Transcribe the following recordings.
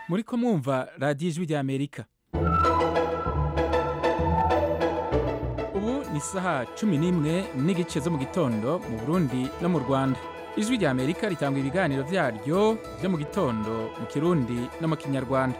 muri ko mwumva radiyo ijwi rya amerika ubu ni isaha cumi n'imwe n'igice zo mu gitondo mu burundi no mu rwanda ijwi rya amerika ritanga ibiganiro byaryo byo mu gitondo mu kirundi no mu kinyarwanda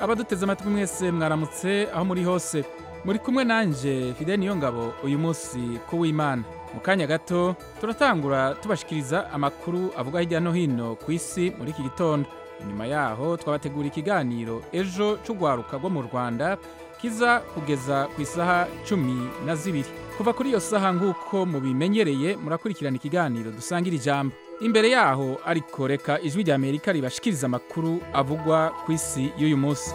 abaduteze amatwi mwese mwaramutse aho muri hose muri kumwe nanjye fide ngabo uyu munsi ku w'imana mu kanya gato turatangura tubashikiriza amakuru avuga hirya no hino ku isi muri iki gitondo nyuma yaho twabategura ikiganiro ejo cy'urwaruka rwo mu rwanda kiza kugeza ku isaha cumi na zibiri kuva kuri iyo saha nk'uko mubimenyereye murakurikirana ikiganiro dusangira ijambo imbere yaho ariko reka ijwi rya amerika ribashikiriza amakuru avugwa ku isi y'uyu munsi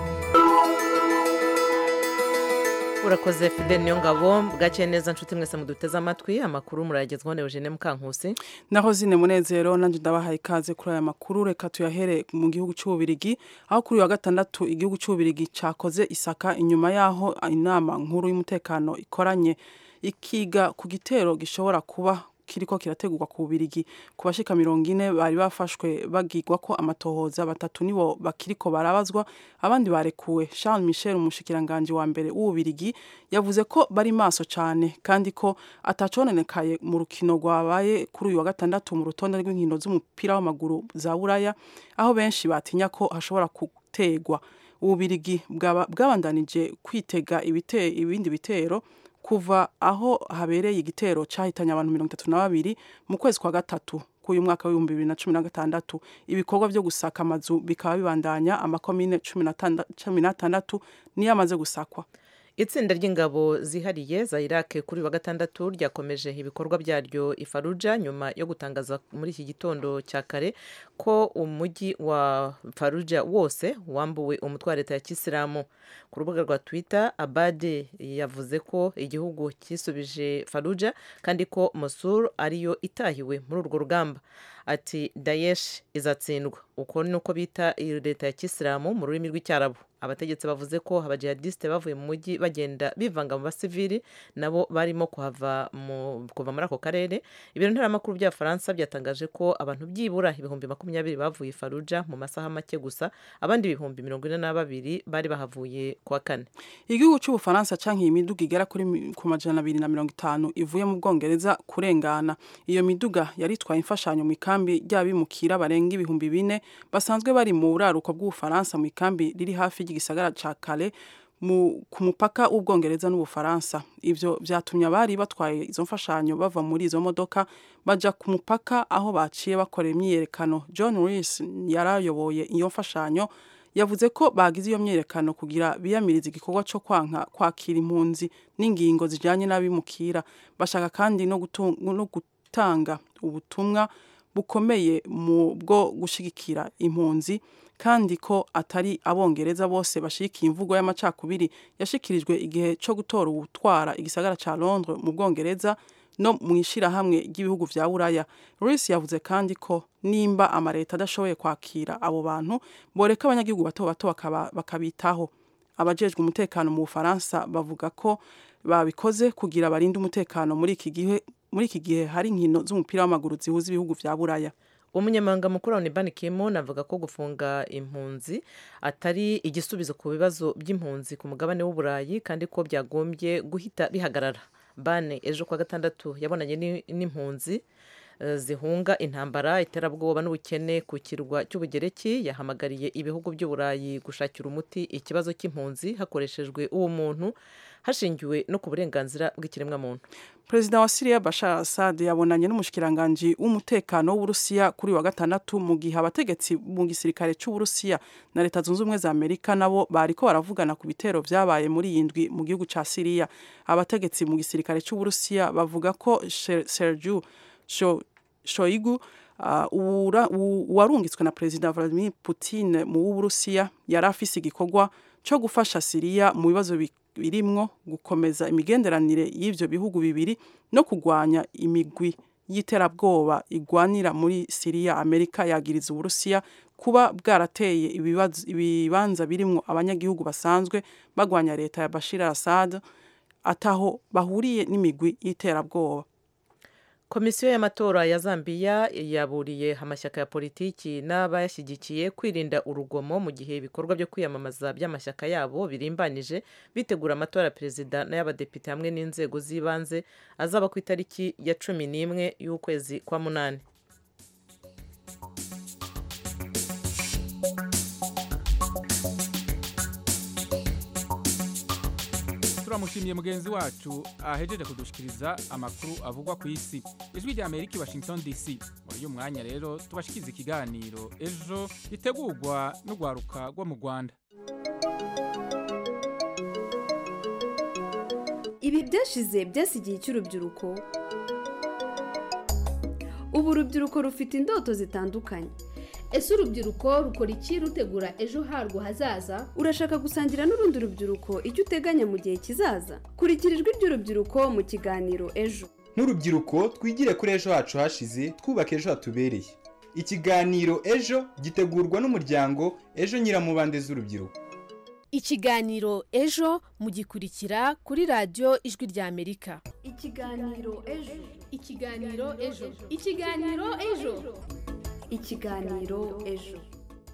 urakoze fide niyo ngabo bwaciye neza nshuti mwese muduteze amatwi amakuru murayagezwaho na eugene mukankusi naho zine munezero nanjye ndabahaye ikaze kuri aya makuru reka tuyahere mu gihugu cy'ububirigi aho kuri uyu wa gatandatu igihugu cy'ububirigi cyakoze isaka inyuma y'aho inama nkuru y'umutekano ikoranye ikiga ku gitero gishobora kuba kiriko kirategurwa ku bubirigi ku bashika mirongo ine bari bafashwe bagigwa ko amatohoza batatu nibo bakiriko barabazwa abandi barekuwe Charles Michel umushikiranganji wa mbere w'ububirigi yavuze ko bari maso cane kandi ko ataconenekaye mu rukino rwabaye kuri uyu wa gatandatu mu rutonde rw'inkino z'umupira w'amaguru za Buraya aho benshi batinya ko hashobora gutegwa ububirigi bwabandanije kwitega ibite ibindi bitero kuva aho habereye igitero cyahitanye abantu mirongo itatu na babiri mu kwezi kwa gatatu k'uyu mwaka w'ibihumbi bibiri na cumi na gatandatu ibikorwa byo gusaka amazu bikaba bibandanya amakomine cumi n'atandatu niyo amaze gusakwa itsinda ry'ingabo zihariye za irake kuri wa gatandatu ryakomeje ibikorwa byaryo ifaruja nyuma yo gutangaza muri iki gitondo cya kare ko umujyi wa faruja wose wambuwe umutwe wa leta ya kisilamu ku rubuga rwa twitter abade yavuze ko igihugu cyisubije faruja kandi ko mosuru ariyo itahiwe muri urwo rugamba ati dayeshi izatsindwa uko ni uko bita leta ya kisilamu mu rurimi rw'icyarabu abategetsi bavuze ko abajihadisite bavuye mu mujyi bagenda bivanga mu basivili nabo barimo kuhava kuva muri ako karere ibiro ntaramakuru by'abafaransa byatangaje ko abantu byibura ibihumbi makumyabiri bavuye faruja mu masaha make gusa abandi ibihumbi mirongo ine na babiri bari bahavuye kuwa kane igihugu cy'ubufaransa canke imiduga igera kuri ku majana abiri na mirongo itanu ivuye mu bwongereza kurengana iyo miduga yari itwaye imfashanyo mu ikambi ry'abimukira barenga ibihumbi bine basanzwe bari mu buraruko bw'ubufaransa mu ikambi riri hafi ry'igisagara ca kale mu ku mupaka w'ubwongereza n'ubufaransa ibyo byatumye abari batwaye izo mfashanyo bava muri izo modoka bajya ku mupaka aho baciye bakora imyiyerekano john Rees yarayoboye iyo mfashanyo yavuze ko bagize iyo myiyerekano kugira biyamirize igikorwa cyo kwanka kwakira impunzi n'ingingo zijyanye n'abimukira bashaka kandi no gutanga ubutumwa bukomeye mu bwo gushyigikira impunzi kandi ko atari abongereza bose bashigikiye imvugo y'amacakubiri yashyikirijwe igihe cyo gutora uwutwara igisagara cya Londres mu bwongereza no mu ishyirahamwe ry'ibihugu bya buraya Rusi yavuze kandi ko nimba amaleta adashoboye kwakira abo bantu boreka abanyagihugu bato bato bakabitaho abajejwe umutekano mu bufaransa bavuga ko babikoze kugira barinde umutekano muri iki gihe muri iki gihe hari inkino z'umupira w'amaguru zihuza ibihugu bya buraya umunyamabanga mukuru wa unibani kimo navuga ko gufunga impunzi atari igisubizo ku bibazo by'impunzi ku mugabane w'uburayi kandi ko byagombye guhita bihagarara bane ejo kwa gatandatu yabonanye n'impunzi zihunga intambara iterabwoba n'ubukene ku kirwa cy'ubugereki yahamagariye ibihugu by'uburayi gushakira umuti ikibazo cy'impunzi hakoreshejwe ubumuntu hashingiwe no ku burenganzira bw'ikiremwamuntu perezida wa siriya bashar assad yabonanye n'umushikiranganji w'umutekano w'uburusiya kuri wa gatandatu mu gihe abategetsi mu gisirikare cy'uburusiya na leta zunze ubumwe za amerika nabo bariko baravugana ku bitero vyabaye muri iyi ndwi mu gihugu ca siriya abategetsi mu gisirikare c'uburusiya bavuga ko sergiu shoigu uwarungitswe na perezida Vladimir Putin mu w'uburusiya yari afise igikorwa cyo gufasha siriya mu bibazo birimwo gukomeza imigenderanire y'ivyo bihugu bibiri no kugwanya imigwi y'iterabwoba igwanira muri siriya amerika yagiriza uburusiya kuba bwarateye ibibanza birimwo abanyagihugu basanzwe bagwanya leta ya bashir assad ataho bahuriye n'imigwi y'iterabwoba komisiyo y'amatora ya zambiya yaburiye amashyaka ya politiki n'abayashyigikiye kwirinda urugomo mu gihe ibikorwa byo kwiyamamaza by'amashyaka yabo birimbanije bitegura amatora ya perezida n'ay'abadepite hamwe n'inzego z'ibanze azaba ku itariki ya cumi n'imwe y'ukwezi kwa munani turamushimiye mugenzi wacu ahejeje kudushikiriza amakuru avugwa ku isi ijwi rya amerika i washington dc muri uyu mwanya rero tubashikiza ikiganiro ejo ritegurwa n'urwaruka rwo mu rwanda ibi byashize byasigiye icy'urubyiruko ubu urubyiruko rufite indoto zitandukanye ese urubyiruko rukora iki rutegura ejo harwo hazaza urashaka gusangira n'urundi rubyiruko icyo uteganya mu gihe kizaza kurikira ijwi ry'urubyiruko mu kiganiro ejo nk'urubyiruko twigire kuri ejo hacu hashize twubake ejo hatubereye ikiganiro ejo gitegurwa n'umuryango ejo nyiramubande z'urubyiruko ikiganiro ejo mugikurikira kuri radiyo ijwi rya amerika ikiganiro ejo ikiganiro ejo ikiganiro ejo ikiganiro ejo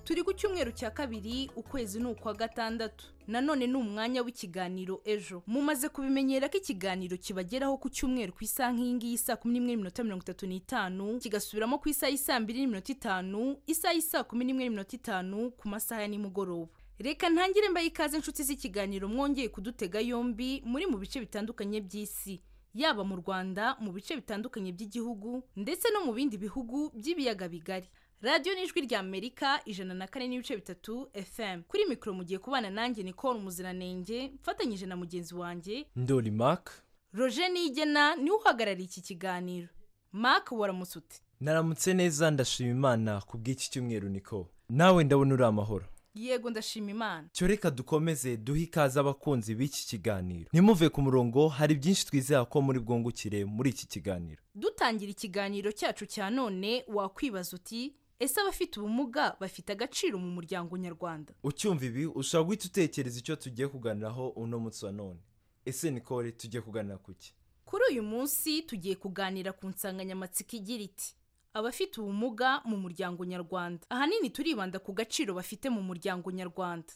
turi ku cyumweru cya kabiri ukwezi ni ukwa gatandatu nanone ni umwanya w'ikiganiro ejo mumaze kubimenyera ko ikiganiro kibageraho ku cyumweru ku isaha nk'iyingiyi saa kumi n'imwe n'iminota mirongo itatu n'itanu kigasubiramo ku isaha y'i saa mbiri n'iminota itanu isaha y'i saa kumi n'imwe n'iminota itanu ku masaha ya nimugoroba reka ntangire mbaye ikaze inshuti z'ikiganiro mwongeye kudutega yombi muri mu bice bitandukanye by'isi yaba mu rwanda mu bice bitandukanye by'igihugu ndetse no mu bindi bihugu by'ibiyaga bigari radiyo n'ijwi rya amerika ijana na kane n'ibice bitatu fm kuri mikoro mugiye kubana nanjye nicole umuziranenge mfatanyije na mugenzi wanjye ndoli mark roger nigena niwe uhagarariye iki kiganiro mark waramutse ute naramutse neza ndashima imana ku bw'iki cyumweru niko nawe ndabona uri amahoro yego ndashima imana cyo reka dukomeze duhe ikaze abakunzi b'iki kiganiro ntimuve ku murongo hari byinshi twizera ko muri bwungukire muri iki kiganiro dutangira ikiganiro cyacu cya none wakwibaza uti ese abafite ubumuga bafite agaciro mu muryango nyarwanda ucyumva ibi ushobora guhita utekereza icyo tugiye kuganiraho uno munsi wa none ese nikore tugiye kuganira ku ki kuri uyu munsi tugiye kuganira ku nsanganyamatsiko igira iti abafite ubumuga mu muryango nyarwanda ahanini turibanda ku gaciro bafite mu muryango nyarwanda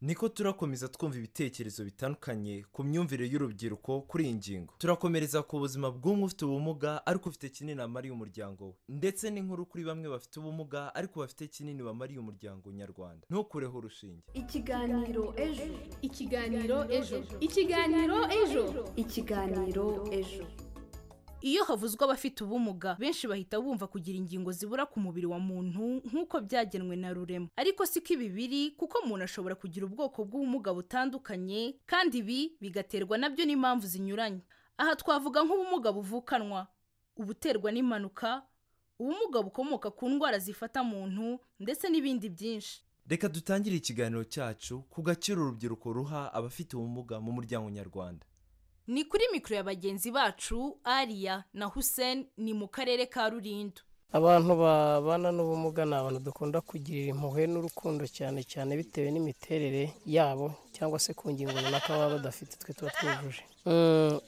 niko turakomeza twumva ibitekerezo bitandukanye ku myumvire y'urubyiruko kuri iyi ngingo turakomereza ku buzima bw'umwe ufite ubumuga ariko ufite kinini amariye umuryango we ndetse n'inkuru kuri bamwe bafite ubumuga ariko bafite kinini bamariye umuryango nyarwanda ntukureho urushinge ikiganiro ejo ikiganiro ejo ikiganiro ejo ikiganiro ejo iyo havuzwe abafite ubumuga benshi bahita bumva kugira ingingo zibura ku mubiri wa muntu nk'uko byagenwe na rurema ariko siko ibi biri kuko umuntu ashobora kugira ubwoko bw'ubumuga butandukanye kandi ibi bigaterwa nabyo n'impamvu zinyuranye aha twavuga nk'ubumuga buvukanwa ubuterwa n'impanuka ubumuga bukomoka ku ndwara zifata muntu ndetse n'ibindi byinshi reka dutangire ikiganiro cyacu ku gaciro urubyiruko ruha abafite ubumuga mu muryango nyarwanda ni kuri mikoro ya bagenzi bacu ariya na hussein ni mu karere ka rulindo abantu babana n'ubumuga ni abantu dukunda kugirira impuhwe n'urukundo cyane cyane bitewe n'imiterere yabo cyangwa se ku ngingo runaka baba badafite twe tuba twujuje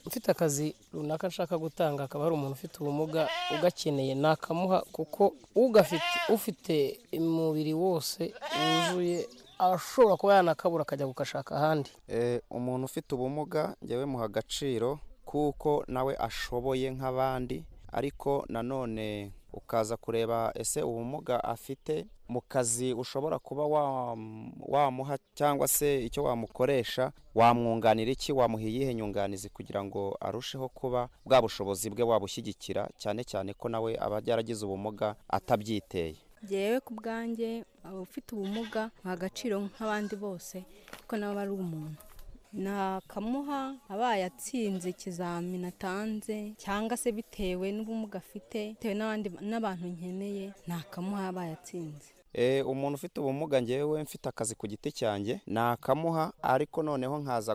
mfite akazi runaka nshaka gutanga akaba hari umuntu ufite ubumuga ugakeneye nakamuha kuko ugafite ufite umubiri wose wuzuye ashobora kuba yanakabura akajya gukashaka ahandi umuntu ufite ubumuga njyewe muha agaciro kuko nawe ashoboye nk'abandi ariko nanone ukaza kureba ese ubumuga afite mu kazi ushobora kuba wamuha cyangwa se icyo wamukoresha wamwunganira iki wamuha iyihe nyunganizi kugira ngo arusheho kuba bwa bushobozi bwe wabushyigikira cyane cyane ko nawe aba yaragize ubumuga atabyiteye byewe ku bwanjye ufite ubumuga nta gaciro nk'abandi bose kuko nawe ari umuntu nakamuha abaye atsinze ikizamini atanze cyangwa se bitewe n'ubumuga afite bitewe n'abantu nkeneye nakamuha abaye atsinze umuntu ufite ubumuga ngewe mfite akazi ku giti cyanjye nakamuha ariko noneho nkaza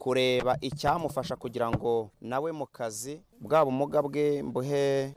kureba icyamufasha kugira ngo nawe mu kazi bwa bumuga bwe mbuhe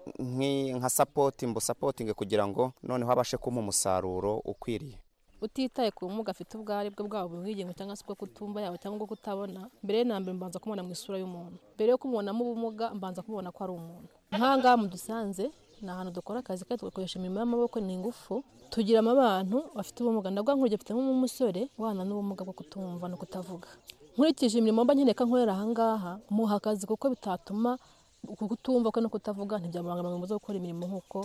nka sapoti mbusapotinge kugira ngo noneho abashe kumpa umusaruro ukwiriye utitaye ku bumuga afite ubwo ari bwo bwaba ubwigenge cyangwa se ubwo kutumva yaba cyangwa ubwo kutabona mbere na mbere mbanza kumubona mu isura y'umuntu mbere yo kumubonamo ubumuga mbanza kumubona ko ari umuntu nk'ahangaha mudusanze ni ahantu dukora akazi kandi tugakoresha imirimo y'amaboko ni ingufu tugira abantu bafite ubumuga nabwo nkurya mfitemo umusore ubana n'ubumuga bwo kutumva no kutavuga nkurikije imirimo mba nkeneye ko nkorera ahangaha muha akazi kuko bitatuma uku kutumva kwe no kutavuga ntibyamubangamira mu zo gukora imirimo nk'uko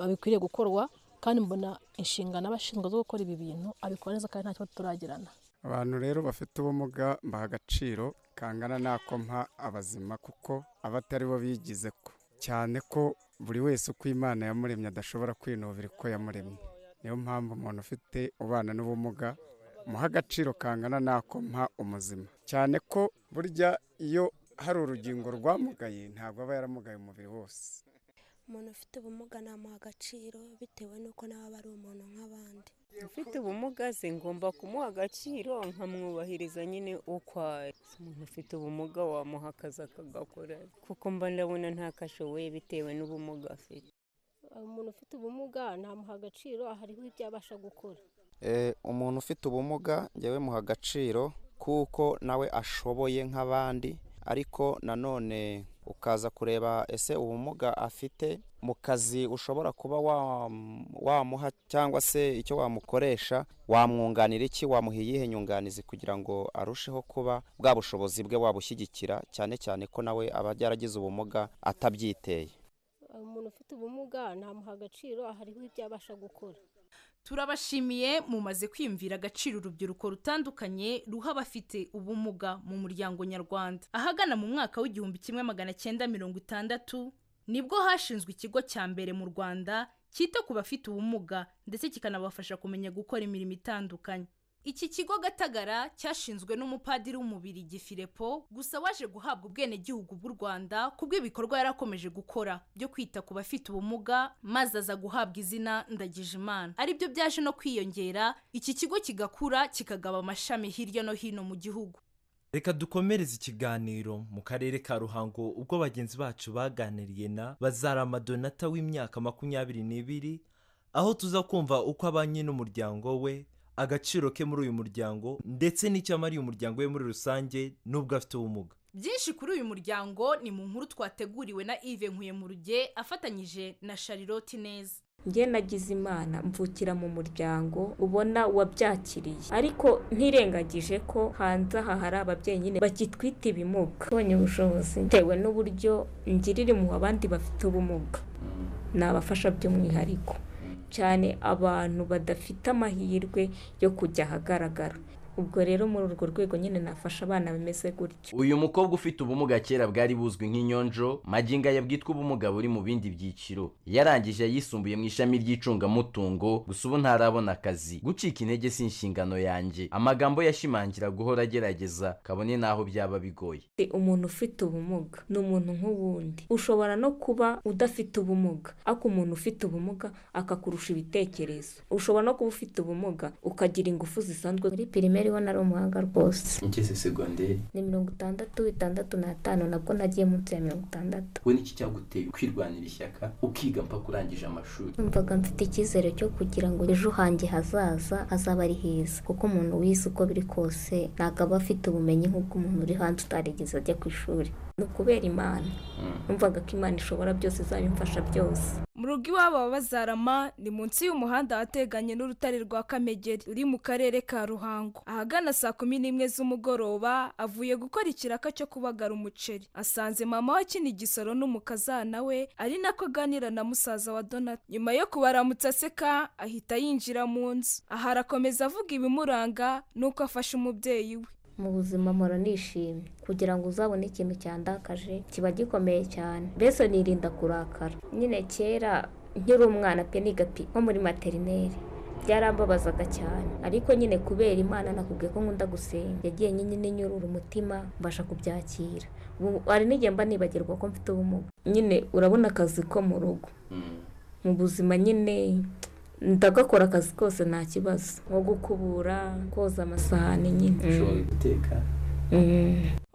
bikwiriye gukorwa kandi mbona inshingano abashinzwe zo gukora ibi bintu abikora neza kandi ntacyo turagirana abantu rero bafite ubumuga baha agaciro kangana n'ako mpa abazima kuko abatari bo bigize ko cyane ko buri wese uko imana yamuremye adashobora kwinubira uko yamuremye niyo mpamvu umuntu ufite ubana n'ubumuga muha agaciro kangana n'ako mpa umuzima cyane ko burya iyo hari urugingo rwamugaye ntabwo aba yaramugaye umubiri wose umuntu ufite ubumuga namuha agaciro bitewe n'uko nawe aba ari umuntu nk'abandi ufite ubumuga se ngomba kumuha agaciro nkamwubahiriza nyine uko ari umuntu ufite ubumuga wamuha akazi akagakora kuko mba ndabona ntakashoboye bitewe n'ubumuga afite umuntu ufite ubumuga namuha agaciro hariho ibyo abasha gukora umuntu ufite ubumuga njyewe muha agaciro kuko nawe ashoboye nk'abandi ariko nanone ukaza kureba ese ubumuga afite mu kazi ushobora kuba wamuha cyangwa se icyo wamukoresha wamwunganira iki wamuha iyihe nyunganizi kugira ngo arusheho kuba bwa bushobozi bwe wabushyigikira cyane cyane ko nawe aba yaragize ubumuga atabyiteye umuntu ufite ubumuga namuha agaciro hariho ibyo abasha gukora turabashimiye mumaze kwiyumvira agaciro urubyiruko rutandukanye ruha abafite ubumuga mu muryango nyarwanda ahagana mu mwaka w'igihumbi kimwe magana cyenda mirongo itandatu nibwo hashinzwe ikigo cya mbere mu rwanda cyita ku bafite ubumuga ndetse kikanabafasha kumenya gukora imirimo itandukanye iki kigo gatagara cyashinzwe n'umupadiri w'umubiri gifirepo gusa waje guhabwa ubwenegihugu bw'u rwanda kubw'ibikorwa yari akomeje gukora byo kwita ku bafite ubumuga maze aza guhabwa izina ndagijimana aribyo byaje no kwiyongera iki kigo kigakura kikagaba amashami hirya no hino mu gihugu reka dukomereze ikiganiro mu karere ka ruhango ubwo bagenzi bacu baganiriye na bazaramadonata w'imyaka makumyabiri n'ibiri aho tuza kumva uko abanye n'umuryango we agaciro ke muri uyu muryango ndetse n'icyo amariye umuryango we muri rusange n'ubwo afite ubumuga byinshi kuri uyu muryango ni mu nkuru twateguriwe na ive nkuye mu ruge afatanyije na Charlotte neza njye nagize imana mvukira mu muryango ubona wabyakiriye ariko ntirengagije ko hanze aha hari ababyeyi nyine bagitwita ibimuga ubonye ubushobozi bitewe n'uburyo ngirire mu abandi bafite ubumuga ni abafasha by'umwihariko cyane abantu badafite amahirwe yo kujya ahagaragara ubwo rero muri urwo rwego nyine nafasha abana bimeze gutyo uyu mukobwa ufite ubumuga kera bwari buzwi nk'inyonjo magingo aya bwitwa ubumuga buri mu bindi byiciro yarangije ayisumbuye mu ishami ry'icungamutungo gusa ubu ntarabona akazi gucika intege si inshingano yanjye amagambo yashimangira guhora agerageza kabone n'aho byaba bigoye umuntu ufite ubumuga ni umuntu nk'uwundi ushobora no kuba udafite ubumuga ariko umuntu ufite ubumuga akakurusha ibitekerezo ushobora no kuba ufite ubumuga ukagira ingufu zisanzwe muri pirimeri ariho nari umuhanga rwose ngeze segonderi ni mirongo itandatu itandatu n'atanu nabwo nagiye munsi ya mirongo itandatu we n'iki cyaguteye kwirwanira ishyaka ukiga mpaka urangije amashuri numvaga mfite icyizere cyo kugira ngo ejo hanjye hazaza hazaba ari heza kuko umuntu wize uko biri kose ntabwo aba afite ubumenyi nk'ubwo umuntu uri hanze utarigeze ajya ku ishuri ni ukubera imana numvaga ko imana ishobora byose izabimfasha byose mu rugo iwabo baba bazarama ni munsi y'umuhanda wateganye n'urutare rwa kamegeri uri mu karere ka ruhango ahagana saa kumi n'imwe z'umugoroba avuye gukora ikiraka cyo kubagara umuceri asanze mama we akina igisoro n'umukazana we ari nako aganira na musaza wa donata nyuma yo kubaramutsa aseka ahita yinjira mu nzu aha arakomeza avuga ibimuranga nuko afasha umubyeyi we mu buzima mpora nishimye kugira ngo uzabone ikintu cyandakaje kiba gikomeye cyane mbese nirinda kurakara nyine kera nkiri umwana pe nigapi nko muri materineri byarambabazaga cyane ariko nyine kubera imana nakubwiye ko nkunda gusenga yagiye nyine nyurura umutima mbasha kubyakira hari n'igihe mba nibagirwa ko mfite ubumuga nyine urabona akazi ko mu rugo mu buzima nyine ndagakora akazi kose nta kibazo nko gukubura koza amasahani nyine ushobora guteka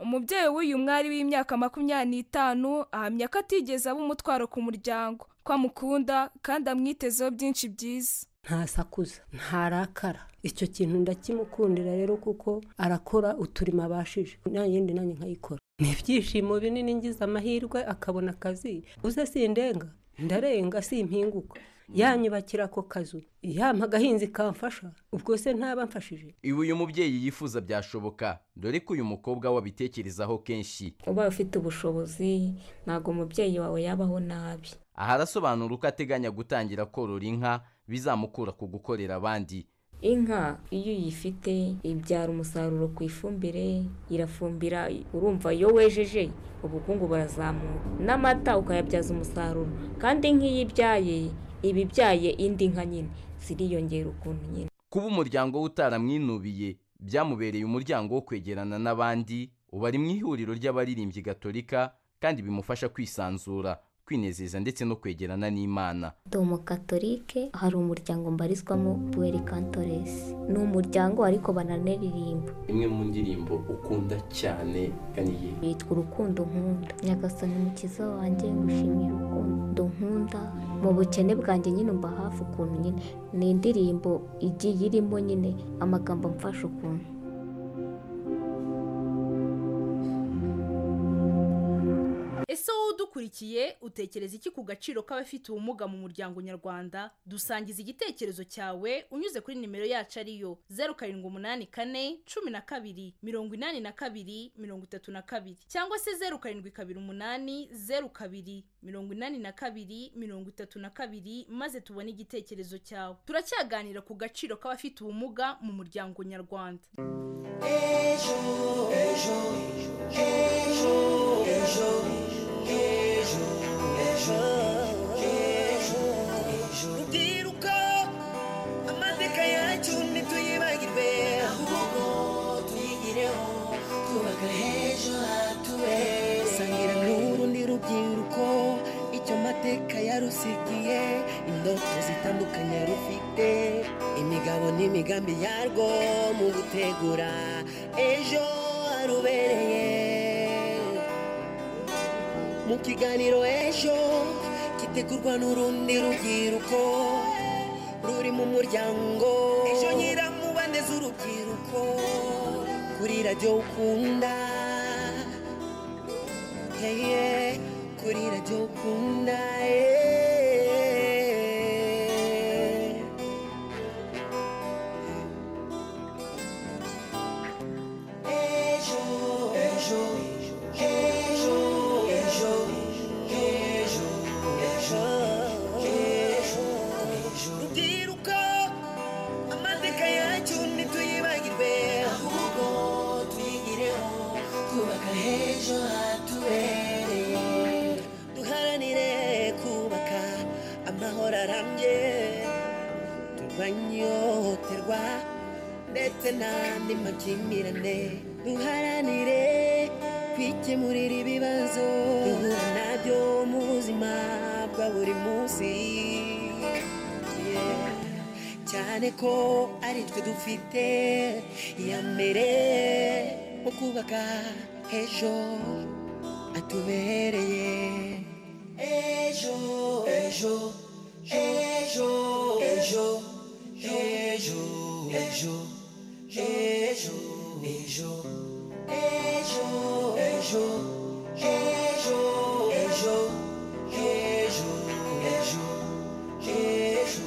umubyeyi w'uyu mwari w'imyaka makumyabiri n'itanu ahamya ko atigeze aba umutwaro ku muryango ko amukunda kandi amwitezeho byinshi byiza ntasakuza ntarakara icyo kintu ndakimukundira rero kuko arakora uturimo abashije nta yindi nanjye nkayikora ni ibyishimo binini ngize amahirwe akabona akazi uze sindenga ndarenga simpinguka yanyubakira ako kazu yampa agahinzi kamfasha ubwo se ntaba mfashije ibi uyu mubyeyi yifuza byashoboka dore ko uyu mukobwa wabitekerezaho kenshi ubaye ufite ubushobozi ntabwo umubyeyi wawe yabaho nabi aha arasobanura uko ateganya gutangira korora inka bizamukura ku gukorera abandi inka iyo uyifite ibyara umusaruro ku ifumbire irafumbira urumva iyo wejeje ubukungu burazamuka n'amata ukayabyaza umusaruro kandi nk'iyo ibyaye iba ibyaye indi nka nyine ziriyongera ukuntu nyine kuba umuryango we utaramwinubiye byamubereye umuryango wo kwegerana n'abandi ubu ari mu ihuriro ry'abaririmbyi gatolika kandi bimufasha kwisanzura kwinezeza ndetse no kwegerana n'imana domokatolike hari umuryango mbarizwamo buweri kantoresi ni umuryango ariko bananaririmba imwe mu ndirimbo ukunda cyane kaniye yitwa urukundo nkunda nyagasani mukiza wanjye ngushimira urukundo nkunda mu bukene bwanjye nyine umva hafi ukuntu nyine ni indirimbo igiye irimo nyine amagambo amfasha ukuntu ese wowe udukurikiye utekereza iki ku gaciro k'abafite ubumuga mu muryango nyarwanda dusangiza igitekerezo cyawe unyuze kuri nimero yacu ariyo zeru karindwi umunani kane cumi na kabiri mirongo inani na kabiri mirongo itatu na kabiri cyangwa se zeru karindwi kabiri umunani zeru kabiri mirongo inani na kabiri mirongo itatu na kabiri maze tubone igitekerezo cyawe turacyaganira ku gaciro k'abafite ubumuga mu muryango nyarwanda ejo ejo ejo ejo ejo ejo ejo ejo ndiruka amateka yacu ntituyibagirwe ahubwo tuyigireho twubaka h'ejo hatuwe sangira n'urundi rubyiruko icyo mateka yarusigiye indoto zitandukanye rufite imigabo n'imigambi yarwo mu gutegura ejo harubereye mu kiganiro ejo gitegurwa n'urundi rubyiruko ruri mu muryango ejo nyiramubande z'urubyiruko kuri radiyo ukunda Yeah, yeah, kuri radiyo ukunda yeah. ejo ejo ejo ejo ejo ejo ejo ejo rubyiruko amateka yacu ntituyibagirwe ahubwo tuyigireho twubaka h'ejo hatubereye duharanire kubaka amahoro arambye turwanye ihohoterwa ndetse n'andi makimbirane duharanire kwikemurira ibibazo duhura nabyo mu buzima bwa buri munsi Yeah. cyane ko ari twe dufite iya mbere mu kubaka h'ejo hatubereye ejo ejo ejo ejo ejo ejo ejo ejo ejo ejo ejo ejo ejo ejo ejo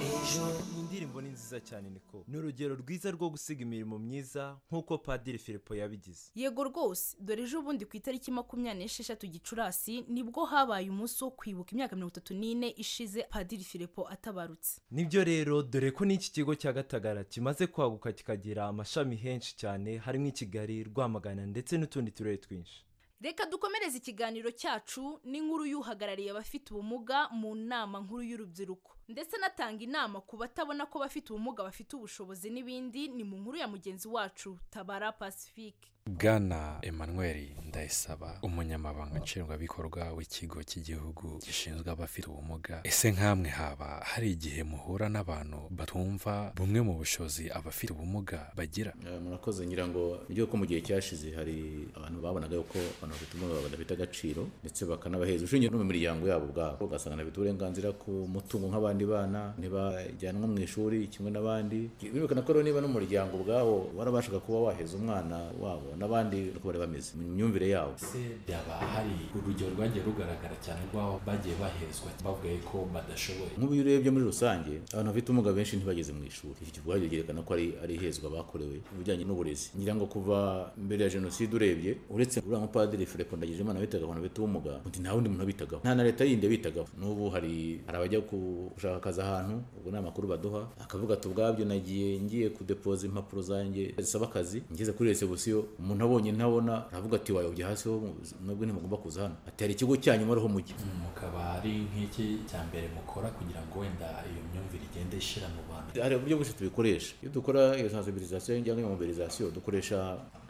ejo indirimbo ni nziza cyane niko ni urugero rwiza rwo gusiga imirimo myiza nk'uko padiri filipo yabigize yego rwose dore ejo bundi ku itariki makumyabiri n'esheshatu gicurasi nibwo habaye umunsi wo kwibuka imyaka mirongo itatu n'ine ishize padiri filipo atabarutse nibyo rero dore ko n'iki kigo cya gatagara kimaze kwaguka kikagira amashami henshi cyane harimo i kigali rwamagana ndetse n'utundi turere twinshi reka dukomereze ikiganiro cyacu n'inkuru y'uhagarariye abafite ubumuga mu nama nkuru y'urubyiruko ndetse anatanga inama ku batabona ko bafite ubumuga bafite ubushobozi n'ibindi ni mu nkuru ya mugenzi wacu tabara pacifique bwana emmanuel ndayisaba umunyamabanga nshingwabikorwa w'ikigo cy'igihugu gishinzwe abafite ubumuga ese nk'amwe haba hari igihe muhura n'abantu batumva bumwe mu bushobozi abafite ubumuga bagira Eh, murakoze ngira ngo buryo ko mu gihe cyashize hari abantu babonaga yuko abantu bafite ubumuga badafite agaciro ndetse bakanabaheza ushingiye no mu miryango yabo ubwabo ugasanga bafite uburenganzira ku mutungo nk'abandi abandi bana ntibajyanwa mu ishuri kimwe n'abandi birukana ko rero niba n'umuryango ubwawo warabashaga kuba waheza umwana wabo n'abandi uko bari bameze mu myumvire yabo se byaba hari urugero rwagiye rugaragara cyane rw'aho bagiye bahezwa bavugaye ko badashoboye nk'ubu iyo urebye muri rusange abantu bafite ubumuga benshi ntibageze mu ishuri icyo ubwabyo byerekana ko ari ari ihezwa bakorewe ibijyanye n'uburezi ngira ngo kuva mbere ya jenoside urebye uretse uriya mupadiri filipo ndagijimana bitaga abantu bafite ubumuga undi nta wundi muntu bitagaho nta na leta yindi bitagaho n'ubu hari hari abajya gushaka akazi ahantu ubwo ni amakuru baduha akavuga ati ubwabyo nagiye ngiye kudepoza impapuro zanjye zisaba akazi ngeze kuri resebusiyo umuntu abonye ntabona aravuga ati wayobye hasi ho nubwo ntimugomba kuza hano ati hari ikigo cyanyu muriho mujye mukaba ari nk'iki cya mbere mukora kugira ngo wenda iyo myumvire igende ishira mu bantu hari uburyo bwose tubikoresha iyo dukora iyo sensibilisation cyangwa iyo mobilisation dukoresha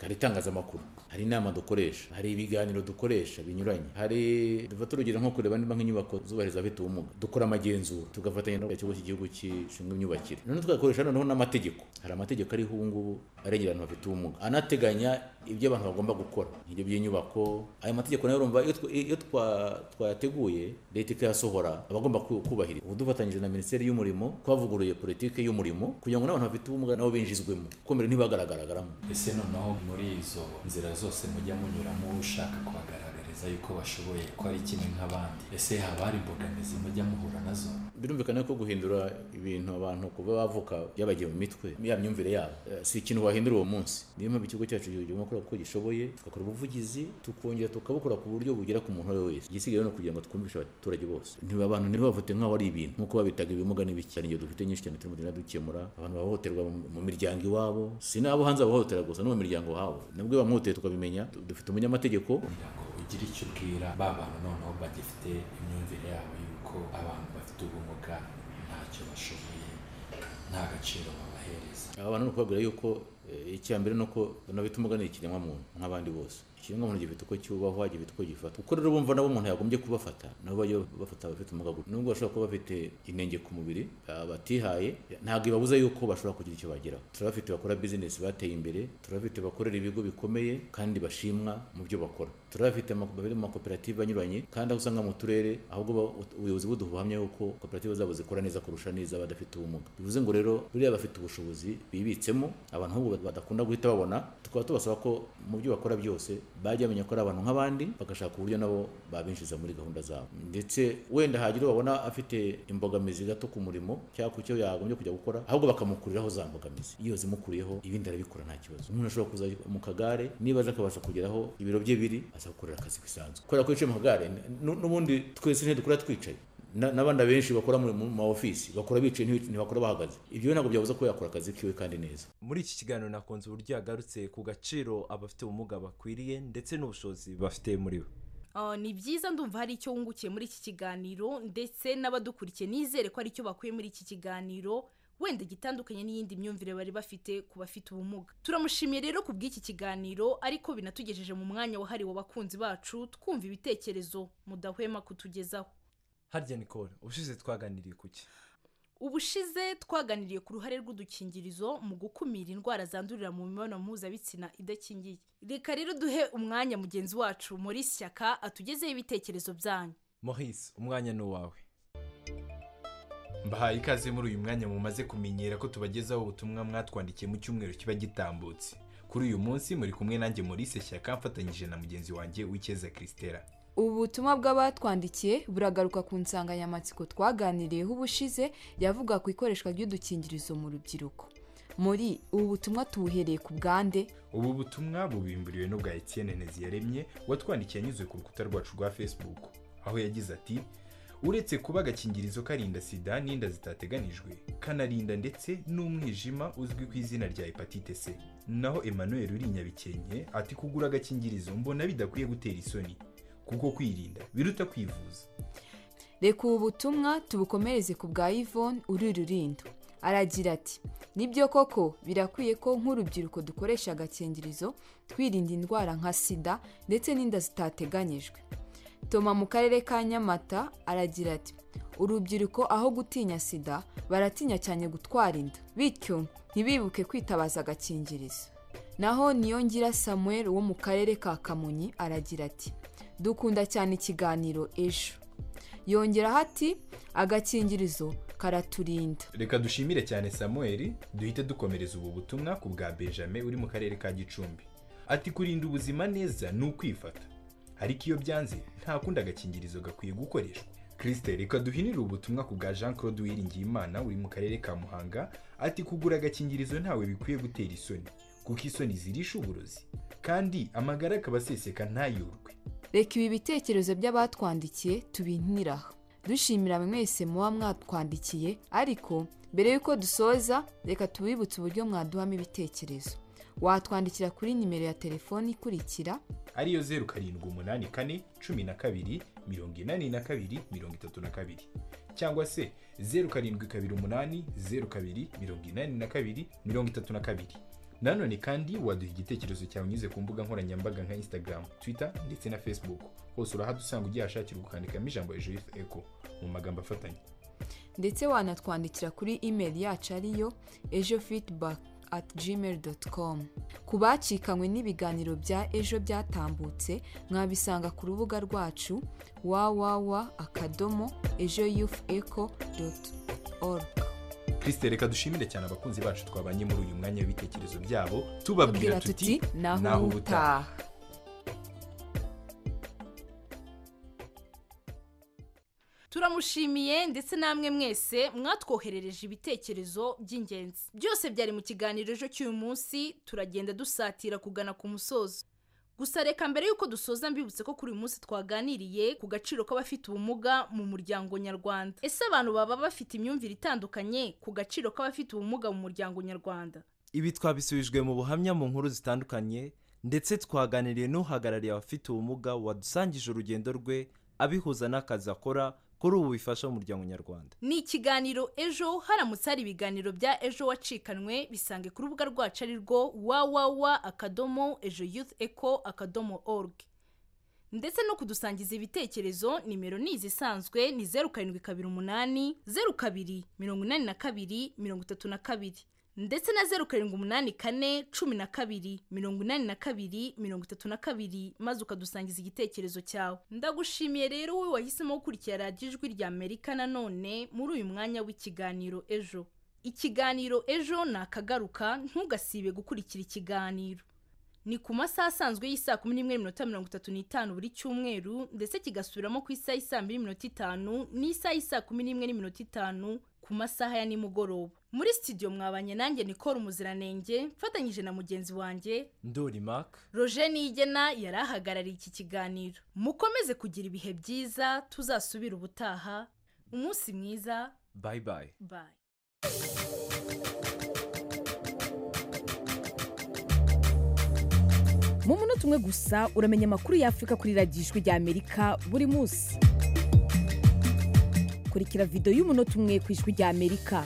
hari itangazamakuru hari inama dukoresha hari ibiganiro dukoresha binyuranye hari dufata urugero nko kureba niba nk'inyubako zubahiriza abafite ubumuga dukora amagenzura tugafatanya n'ikigo cy'igihugu gishinzwe imyubakire noneho tugakoresha noneho n'amategeko hari amategeko ariho ubu ngubu arengera abantu bafite ubumuga anateganya ibyo abantu bagomba gukora ibyo by'inyubako ayo mategeko nayo urumva iyo twa- iyo twa- twayateguye leta ikayasohora abagomba kubahiriza ubu dufatanyije na minisiteri y'umurimo twavuguruye politiki y'umurimo kugira ngo n'abantu bafite ubumuga nabo binjizwemo kuko mbere ntibagaragaragaramo ese noneho muri izo nzira zose mujya munyuramo ushaka kuhagaragariza yuko bashoboye ko ari kimwe nk'abandi ese haba hari imbogamizi mujya muhura nazo birumvikana ko guhindura ibintu abantu kuba bavuka byabagiye mu mitwe ya myumvire yabo eh, si ikintu wahindura uwo munsi niyo mpamvu ikigo cyacu kigomba gukora uko gishoboye tugakora ubuvugizi tukongera tukabukora ku buryo bugera ku muntu uwo ari we wese igisigaye rero ni ukugira ngo twumvishe abaturage bose ntiba abantu ntibavute nk'aho ari ibintu nk'uko babitaga ibimuga n'ibiki hari ingero dufite nyinshi cyane turimo tugenda dukemura abantu bahohoterwa mu- mu miryango iwabo si n'abo hanze bahohotera gusa no mu miryango wabo nabwo bamuhoteye tukabimenya dufite umunyamategeko ugira icyo ubwira ba bantu noneho bagifite imyumvire yabo yuko abantu bafite ubumuga ntacyo bashoboye nta gaciro babahereza aba bantu ni ukubabwira yuko eh, icya mbere ni uko banabita umugani ikiremwamuntu nk'abandi bose ikiremwamuntu gifite uko cyubahwa gifite uko gifata kuko rero bumva nabo umuntu yagombye kubafata nabo bajya bafata abafite ubumuga gutya nubwo bashobora kuba bafite inenge ku mubiri ah, batihaye ntabwo ibabuza yuko bashobora kugira icyo bageraho turabafite bakora bizinesi bateye imbere turabafite bakorera ibigo bikomeye kandi bashimwa mu byo bakora turabafite ama- bari mu makoperative anyuranye kandi aho usanga mu turere ahubwo ba- ubuyobozi buduha ubuhamya yuko koperative zabo zikora neza kurusha n'iz'abadafite ubumuga bivuze ngo rero buriya bafite ubushobozi bibitsemo abantu ahubwo badakunda guhita babona tukaba tubasaba ko mu byo bakora byose bajya bamenya ko ari abantu nk'abandi bagashaka uburyo nabo babinjiza muri gahunda zabo ndetse wenda hagira babona afite imbogamizi gato ku murimo cyangwa ku cyo yagombye kujya gukora ahubwo bakamukuriraho za mbogamizi iyo zimukuriyeho ibindi arabikora nta kibazo umuntu ashobora kuza mu kagare niba aza akabasha kugeraho ibiro bye biri aza gukorera akazi bisanzwe kubera ko yicaye mu kagare nu- n'ubundi twese ntidukora twicaye Na- n'abandi benshi bakora mu mu ma ofisi bakora bicaye ntibi- ntibakora bahagaze ibyo ntabwo byabuza ko yakora akazi kiwe kandi neza muri iki kiganiro nakunze uburyo yagarutse ku gaciro abafite ubumuga bakwiriye ndetse n'ubushobozi bafite muri bo Ah, ni byiza ndumva hari icyo wungukiye muri iki kiganiro ndetse n'abadukurikiye nizere ko hari icyo bakuye muri iki kiganiro wenda gitandukanye n'iyindi myumvire bari bafite ku bafite ubumuga turamushimiye rero ku bw'iki kiganiro ariko binatugejeje mu mwanya wahariwe abakunzi bacu twumva ibitekerezo mudahwema kutugezaho harya nicole ubushize twaganiriye ku ki ubushize twaganiriye ku ruhare rw'udukingirizo mu gukumira indwara zandurira mu mibonano mpuzabitsina idakingiye reka rero duhe umwanya mugenzi wacu muri shyaka atugezeho ibitekerezo byanyu maurice umwanya ni uwawe mbahaye ikaze muri uyu mwanya mumaze kumenyera ko tubagezaho ubutumwa mwatwandikiye mu cyumweru kiba gitambutse kuri uyu munsi muri kumwe nanjye maurice shyaka mfatanyije na mugenzi wanjye w'icyeza christela ubu butumwa bw'abatwandikiye buragaruka ku nsanganyamatsiko twaganiriyeho ubushize yavuga ku ikoreshwa ry'udukingirizo mu rubyiruko muri ubu butumwa tubuhereye ku bwande ubu butumwa bubimburiwe n'ubwa Etienne Nteziyaremye watwandikiye anyuze ku rukuta rwacu rwa facebook aho yagize ati uretse kuba agakingirizo karinda sida n'inda zitateganijwe kanarinda ndetse n'umwijima uzwi ku izina rya hepatite c naho emmanuel uri i nyabikenke ati kugura agakingirizo mbona bidakwiye gutera isoni kuko kwirinda biruta kwivuza reka ubu butumwa tubukomereze ku bwa yvonne uri rurindo aragira ati nibyo koko birakwiye ko nk'urubyiruko dukoresha agakingirizo twirinda indwara nka sida ndetse n'inda zitateganyijwe toma mu karere ka nyamata aragira ati urubyiruko aho gutinya sida baratinya cyane gutwara inda bityo ntibibuke kwitabaza agakingirizo naho niyongira samuel wo mu karere ka kamonyi aragira ati dukunda cyane ikiganiro ejo yongeraho ati agakingirizo karaturinda reka dushimire cyane samuel duhite dukomereza ubu butumwa ku bwa benjamin uri mu karere ka gicumbi ati kurinda ubuzima neza ni ukwifata ariko iyo byanze nta kundi agakingirizo gakwiye gukoreshwa kirisite reka duhinire ubutumwa ku bwa jean claude uwiringiyimana uri mu karere ka muhanga ati kugura agakingirizo ntawe bikwiye gutera isoni kuko isoni zirisha uburozi kandi amagara akaba aseseka ntayorwe reka ibi bitekerezo by'abatwandikiye tubihinire aha dushimira mwese muba mwatwandikiye ariko mbere y'uko dusoza reka tubibutse uburyo mwaduhamo ibitekerezo watwandikira kuri nimero ya telefoni ikurikira ariyo zeru karindwi umunani kane cumi na kabiri mirongo inani na kabiri mirongo itatu na kabiri cyangwa se zeru karindwi kabiri umunani zeru kabiri mirongo inani na kabiri mirongo itatu na kabiri nanone kandi waduha igitekerezo cyawe unyuze ku mbuga nkoranyambaga nka instagram twitter ndetse na facebook hose urahadusanga ugihashakira ukandikamo ijambo hejuru y'ifu eko mu magambo afatanye ndetse wanatwandikira kuri imeri yacu ariyo ejo feedback at gmail dot com ku bacikanywe n'ibiganiro bya ejo byatambutse mwabisanga ku rubuga rwacu www akadomo ejo youth eco dot org kirisite reka dushimire cyane abakunzi bacu twabanye muri uyu mwanya w'ibitekerezo byabo Tubwira tubabwira tuti tuti, "Naho ubutaha." turamushimiye ndetse namwe mwese mwatwoherereje ibitekerezo by'ingenzi byose byari mu kiganiro ejo cy'uyu munsi turagenda dusatira kugana ku musozo gusa reka mbere y'uko dusoza mbibutse ko kuri uyu munsi twaganiriye ku gaciro k'abafite ubumuga mu muryango nyarwanda ese abantu baba bafite imyumvire itandukanye ku gaciro k'abafite ubumuga mu muryango nyarwanda ibi twabisubijwe mu buhamya mu nkuru zitandukanye ndetse twaganiriye n'uhagarariye abafite ubumuga wadusangije urugendo rwe abihuza n'akazi akora kuri ubu bifasha umuryango nyarwanda ni ikiganiro ejo haramutse hari ibiganiro bya ejo wacikanwe bisange ku rubuga rwacu ari rwo wawawa akadomo ejo youth eco akadomo org ndetse no kudusangiza ibitekerezo nimero ni izi isanzwe ni zeru karindwi kabiri umunani zeru kabiri mirongo inani na kabiri mirongo itatu na kabiri ndetse na zeru karindwi umunani kane cumi na kabiri mirongo inani na kabiri mirongo itatu na kabiri maze ukadusangiza igitekerezo cyawe ndagushimiye rero wowe wahisemo gukurikira radiyo ijwi rya amerika nanone muri uyu mwanya w'ikiganiro ejo ikiganiro ejo ni akagaruka ntugasibe gukurikira ikiganiro ni ku masaha asanzwe y'isaa kumi n'imwe n'iminota mirongo itatu n'itanu buri cyumweru ndetse kigasubiramo ku isaha y'isaa mbiri n'iminota itanu n'isaha y'isaa kumi n'imwe n'iminota itanu ku masaha ya nimugoroba muri studio mwabanye nanjye nikora umuziranenge mfatanyije na mugenzi wanjye ndori maka roger niyigena yari ahagarariye iki kiganiro mukomeze kugira ibihe byiza tuzasubire ubutaha umunsi mwiza bayibayi bayi mu munota umwe gusa uramenya amakuru y'afurika kuri radiyo ijwi rya amerika buri munsi kurikira videwo y'umunota umwe ku ijwi rya amerika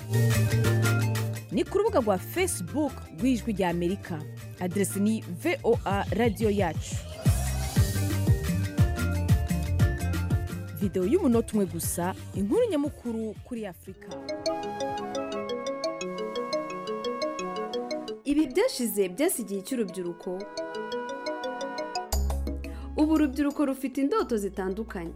ni ku rubuga rwa facebook rw'ijwi rya amerika aderesi ni voa radiyo yacu videwo y'umunota umwe gusa inkuru nyamukuru kuri afurika ibi byashize byasigiye cy'urubyiruko ubu urubyiruko rufite indoto zitandukanye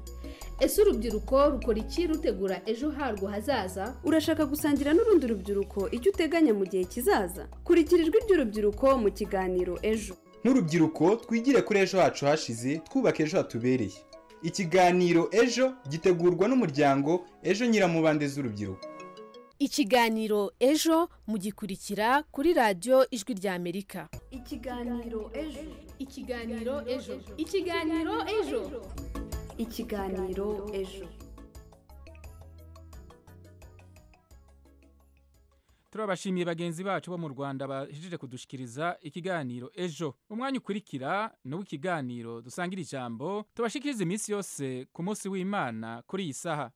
ese urubyiruko rukora iki rutegura ejo harwo hazaza urashaka gusangira n'urundi rubyiruko icyo uteganya mu gihe kizaza kurikira ijwi ry'urubyiruko mu kiganiro ejo nk'urubyiruko twigire kuri ejo hacu hashize twubaka ejo hatubereye ikiganiro ejo gitegurwa n'umuryango ejo nyiramubande z'urubyiruko ikiganiro ejo mugikurikira kuri radiyo ijwi rya amerika ikiganiro ejo ikiganiro ejo ikiganiro ejo ikiganiro ejo turabashimiye bagenzi bacu bo mu rwanda bahejeje kudushikiriza ikiganiro ejo umwanya ukurikira ni uw'ikiganiro dusangira ijambo tubashikiriza iminsi yose ku munsi w'imana kuri iyi saha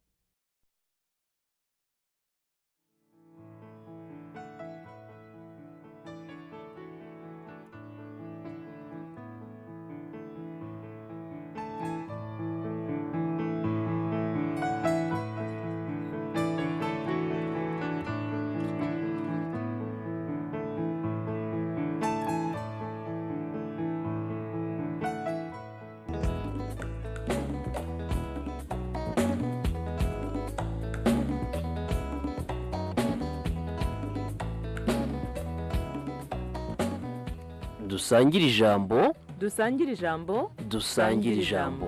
dusangire ijambo dusangire ijambo dusangire ijambo